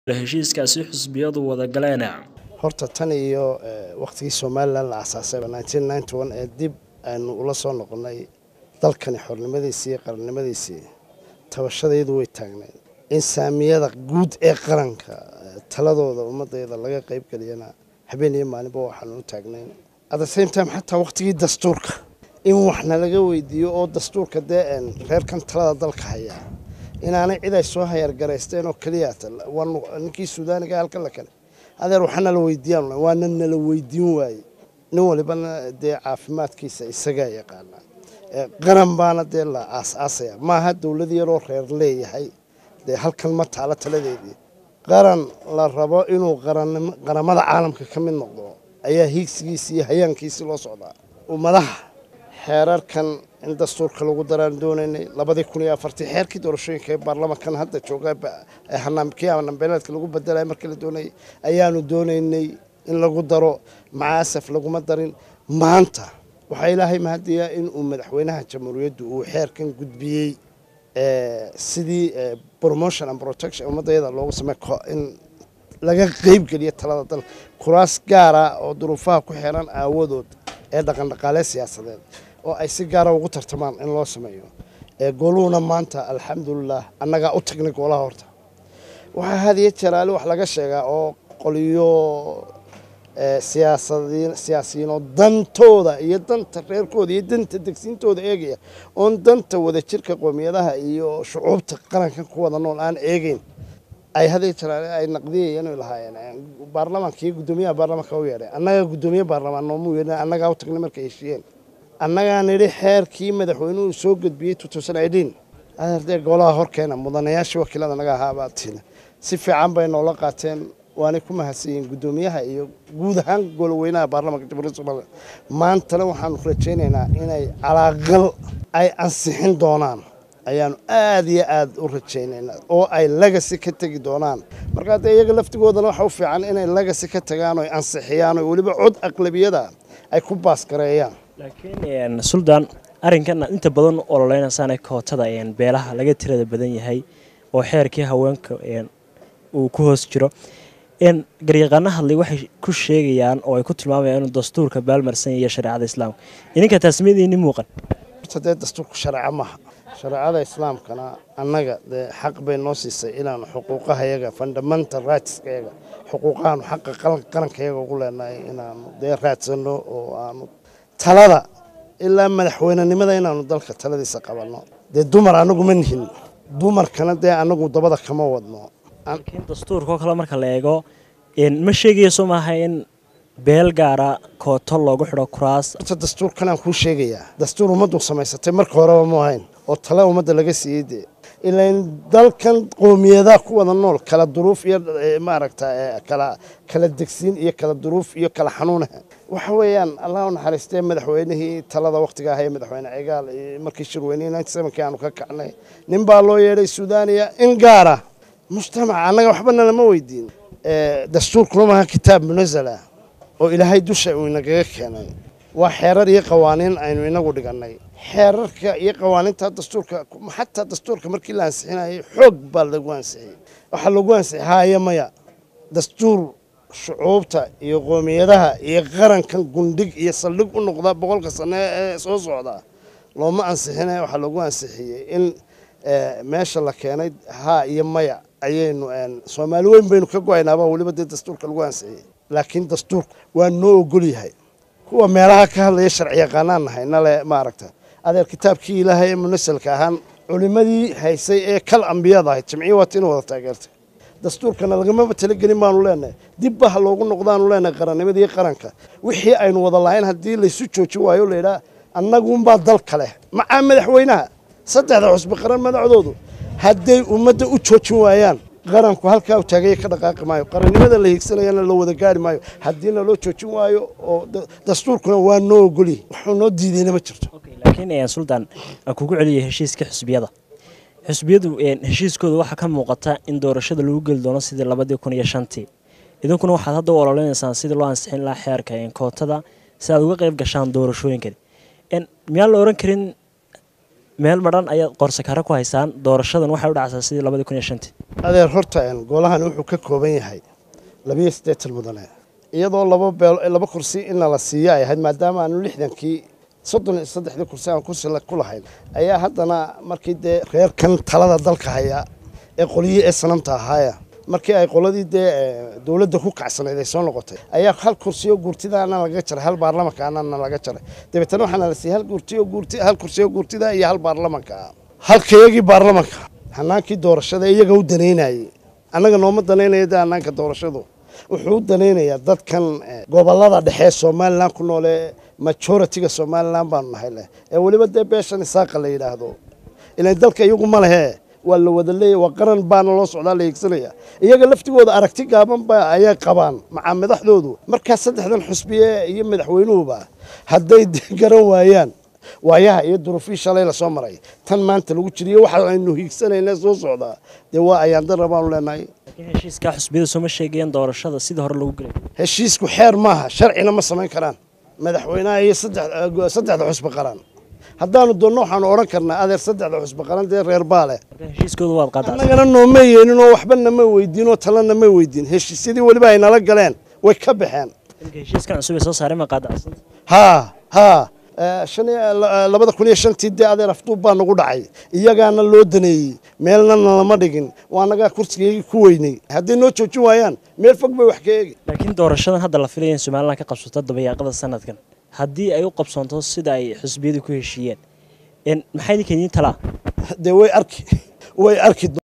heshiiskaasi xisbiyadu wada galeen horta tan iyo wakhtigii somalilan la asaasayba ee dib aynu ula soo noqonnay dalkani xornimadiisii iyo qarannimadiisii tabashadayadu way taagnayd in saamiyada guud ee qaranka taladooda ummadayda laga qayb geliyana habeen iyo maalinba waxaanu u taagnayn at same time xataa wakhtigii dastuurka in waxna laga weydiiyo oo dastuurka dee reerkan talada dalka hayaa inaanay cid ay soo hayargaraysteen oo keliya ninkii suudaaniga halkan la kale adeer waxaa nala weydiiyaan waana nala weydiin waaye nin walibana dee caafimaadkiisa isagaa yaqaana qaran baana dee la aas-aasaya maaha dowlad yaroo reer leeyahay dee halkan ma taalo taladeedii qaran la rabo inuu qaramada caalamka ka mid noqdo ayaa hiigsigiisii iyo hayaankiisii loo socdaa ummadaha xeerarkan in dastuurka lagu daraan doonaynay labadii kun iyo afartii xeerkii doorashooyinka ee baarlamankan hadda jooga kii hanambeeleedka lagu bedelay markii la doonayay ayaanu doonaynay in lagu daro macaasaf laguma darin maanta waxaa ilaahay mahadiyaa in uu madaxweynaha jamhuuriyaddu uu xeerkan gudbiyey sidii promotion and protection ummadayada loogu samey in laga qeybgeliyo talada dalka kuraas gaara oo duruufaha ku xeeran aawadood ee dhaqandhaqaalee siyaasadeed oo ay si gaara ugu tartamaan in loo sameeyo gooluhuna maanta alxamdulilah annagaa u tagnay goolaha horta waxaa hadiyo jaraali wax laga sheegaa oo qoliyo siyaasiyiin oo dantooda iyo danta reerkooda iyo danta degsiintooda eegaya oon danta wadajirka qoomiyadaha iyo shucuubta qarankan ku wada nool aan eegeyn ay hadiyo jaraali ay naqdiyayeen oy lahaayeen baarlamaanka iyo guddoomiyaha baarlamaanka u yeedhay annagaa guddoomiye baarlamaan noomuu yeedhin annagaa u tagnay markay heshiiyeen annagaa nidhi xeerkii madaxweynuhu soo gudbiyey adeerdee golaha horkeena mudanayaashii wakiilada naga ahaabaa tiina si fiican bay noola qaateen waanay ku mahadsanyihiin guddoomiyaha iyo guud ahaan goloweynaha baarlamanka jamhuuriyadda somalilan maantana waxaanu rajaynaynaa inay calaaqal ay ansixin doonaan ayaanu aad iyo aad u rajaynaynaa oo ay lagasi ka tegi doonaan markaa dee iyaga laftigoodana waxa u fiican inay lagasi ka tagaan oo ansixiyaan oo weliba cod aqlabiyada ay ku baasgareeyaan laakiin suldaan arrinkan inta badan ololeynaysaana kootada beelaha laga tirada badan yahay oo xeerkii haweenka uu ku hoos jiro garyaqaano hadlay waxay ku sheegayaan oo ay ku tilmaamayaan inuu dastuurka baalmarsan yahay shareecada islaamka idinka taasmiyadiini muuqan horta dee dastuurku shareeco maaha shareecada islaamkana annaga dee xaq bay noo siisay inaanu xuquuqahayaga fundamental rightskayaga xuquuqahaanu xaqa qarankayaga ugu leenahay inaanu dee raadsanno oo aanu talada ilaa madaxweynenimada inaanu dalka taladiisa qabanno dee dumar anagu ma nihin dumarkana dee anagu dabada kama wadno laakiin dastuurkao kale marka la eego ma sheegayso maaha in beel gaara kooto loogu xidho kuraas horta dastuurkanaan kuu sheegayaa dastuur ummaddu samaysatay marka horeba mu ahayn oo tale ummadda laga siiyey dee ilan dalkan qoomiyadaha ku wada nool kala duruuf iyo maaragta kala kala degsiin iyo kala duruuf iyo kala xanuunaha waxa weeyaan allah u naxariistee madaxweynihii talada wakhtiga ahaa ee madaxweyne cigaal markii shirweynihii ninety sevenkii aanu ka kacnay nin baa loo yeedhay suudaaniya in gaara mujtamaca annaga waxbana lama weydiin dastuurkuna maaha kitaab munazala oo ilaahay dusha uu inagaga keenay waa xeerar iyo qawaaniin aynu inagu dhigannay xeerarka iyo qawaaniinta dastuurka xataa dastuurka markii la ansixinayay xoog baa lagu ansixiyey waxaa lagu ansixi haaya maya dastuur shucuubta iyo qoomiyadaha iyo qarankan gundhig iyo saldhig u noqda boqolka sane ee soo socda looma ansixinaya waxaa lagu ansixiyey in meesha la keenay haa iyo maya ayaynu soomaali weyn baynu ka go-aynaaba weliba dee dastuurka lagu ansixiyey laakiin dastuurku waa noo ogol yahay kuwa meelaha ka hadlaya sharci yaqaanaan nahay nale maaragta adeer kitaabkii ilaahay ee munasalka ahaan culimadii haysay ee kal ambiyada ahayd jimciyi waata inu wada taageertay dastuurkana lagamaba talagelin baanu leenahay dibba ha loogu noqdaanu leenahay qarannimadii qaranka wixii aynu wada lahayn haddii laysu joojin waayo layidhaha annagunbaa dalka leh macaa madaxweynaha saddexda cusbi qaran madaxdoodu hadday ummadda u joojin waayaan qaranku halkaa u taagaya ka dhaqaaqi maayo qarannimada la hiigsanayana la wada gaari maayo haddiina loo joojin waayo oo dastuurkuna waa noo ogolyi waxuu noo diidayna ma jirto laakiin suldaan aan kugu celiyay heshiiska xisbiyada xisbiyadu heshiiskooda waxaa ka muuqata in doorashada lagu geli doono sidii labadii kun iyo shantii idinkuna waxaad hadda u ololenaysaan sidii loo ansixin lahaa xeerka kootada si aad uga qayb gashaan doorashooyinkani miyaan la oran karin meel madhan ayaad qorsakaro ku haysaan doorashadan waxay u dhacsaa sidii labadii kun iyo shantii adeer horta golahan wuxuu ka kooban yahay labiyo siddeetan mudane iyadoo laba beel laba kursi inna la siiyo ay ahayd maadaama aanu lixdankii soddon iyo saddexdii kursi aan kursi ku lahayn ayaa haddana markii dee reerkan talada dalka haya ee qoliyii ee sanamta ahaaya markii ay qoladii dee dowladda ku kacsanayd ay soo noqotay ayaa hal kursiyo guurtidaana laga jaray hal baarlamankaana laga jaray dabeetana waxaana la siiyey hal guurtiyo guurti hal kursiyo guurtida iyo hal baarlamanka halka iyagii baarlamanka hanaankii doorashada iyaga u danaynayay annaga nooma danaynaya dee hanaanka doorashadu wuxuu u danaynayaa dadkan gobolada dhexe somalilan ku noole majoritiga somalilan baanu nahay leh ee weliba dee beeshan isaaqa la yidhaahdo ilan dalka iyagu ma lehe waa la wada leeya waa qaran baana loo socdaa la hiigsanaya iyaga laftigooda aragti gaaban ba ayay qabaan macaa madaxdoodu markaa saddexdan xusbiye iyo madaxweynuhuba hadday garan waayaan waayaha iyo duruufii shalay lasoo maray tan maanta lagu jiriyo waxa aynu hiigsanayna soo socdaa dee waa ayaandara baanu leenahay heshiiskaa xusbiyada sooma sheegayaan doorashada sidii hore lagu gelay heshiisku xeer maaha sharcina ma samayn karaan madaxweynaha iyo saddexda xusbi qaran haddaanu doonno waxaanu odhan karnaa adeer saddexda xusbi qaran dee reer baale heshiiskooda waad qaadaa annagana nooma yeelin oo waxba nama weydiin oo talena ma weydiin heshiisyadii weliba ay nala galeen way ka baxeen heshiiskan cusub ee soo saaray ma qaadacsan haa haa shan labada kun iyo shantii dee adeer afduub baa nagu dhacay iyagaana loo daneeyey meelna nalama dhigin waa nagaa kursigeygii ku weynay hadday noo joojin waayaan meel fog bay wax ka eegi laakiin doorashadan hadda la filaya in somalilan ka qabsato dabayaaqada sanadkan haddii ay u qabsoonto sida ay xusbiyadu ku heshiiyeen maxay idinka idiin talaa dee way arki way arki